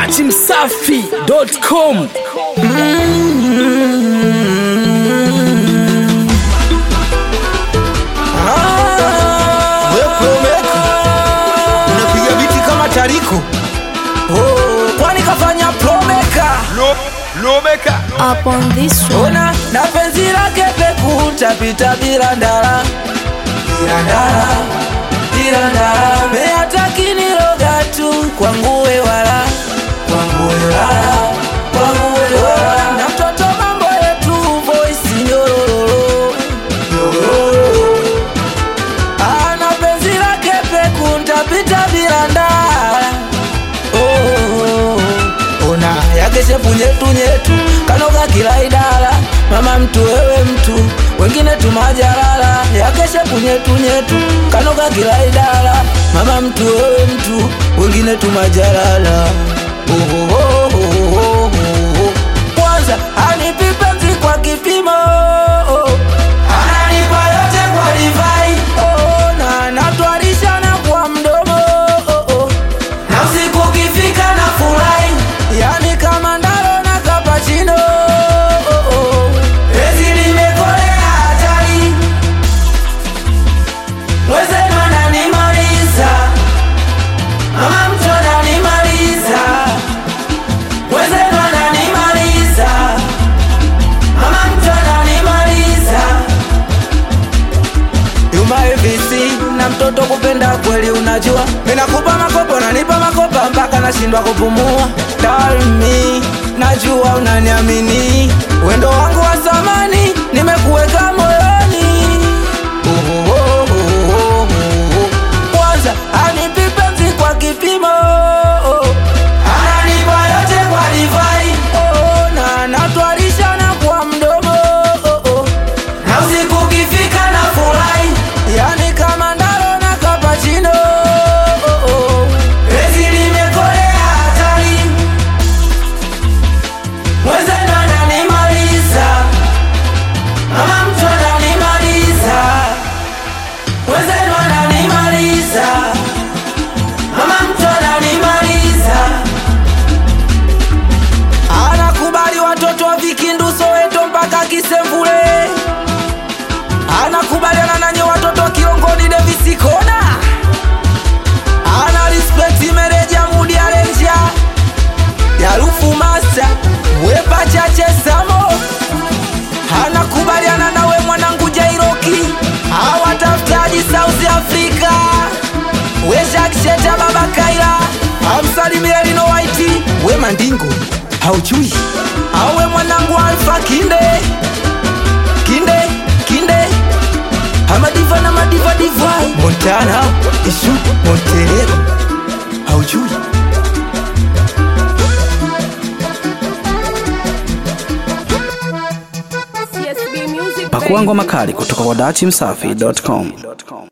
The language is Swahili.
dachimsafi.com unapiga biti kama tariko oh, kwani kafanya promeka Lomeka up on this one. ona na penzi lake peku tapita bila ndara bila ndara bila ndara meatakiniloga tu kwanguwe wala kwanguwe wala kwanguwe wala na mtoto mambo yetu voisi nyorororo nyorororo ana penzi lake peku ntapita bila ndara oh, ona yakeshe punyetu nyetu kanoga kila idara mama mtu wewe mtu wengine tumajalala yakeshe punyetu nyetu kanoga kila idara mama mtu wewe mtu wengine tumajalala oh, oh, oh, oh, oh, oh. kwanza anipi penzi kwa kipimo ananipa yote kwa divai oh, na natwarishana kwa mdomo oh, oh na usiku ukifika na furahi yani kama ndaro na kapachino oh, oh. Penzi limekolea hatari mwezenu ananimaliza mama mtu ananimaliza mwezenu ananimaliza mama mtu ananimaliza Yuma AVC na mtoto kupenda kweli unajua Minakupa makopo nanipa makopa mpaka nashindwa kupumua Tell me, najua unaniamini Wendo wangu wa samani nimekuweka moyoni Oh, oh, oh, oh, oh, oh. Kwanza anipi penzi kwa kipimo Ananipa yote kwa divai oh, na natwarishana kwa mdomo oh, oh na usiku ukifika na furahi yani kama ndaro na kapachino oh, oh. Penzi limekolea hatari mwezenu ananimaliza mama mtu ananimaliza mwezenu ananimaliza mama mtu ananimaliza anakubali watoto wa vikindu soweto mpaka kisemvule anakubaliana nanye watoto wa kiongoni devisikona ana respect mereja mudi alenja yarufu masta wepa chache samo anakubaliana nawe mwanangu jairoki awatafutaji south africa weshakisheta baba kaila amsalimia lino waiti we mandingo haujui awe mwanangu alfa kinde kinde kinde amadiva na madiva divai montana isu monterero haujui CSB Music. pakua ngoma kali kutoka kwa dachimsafi.com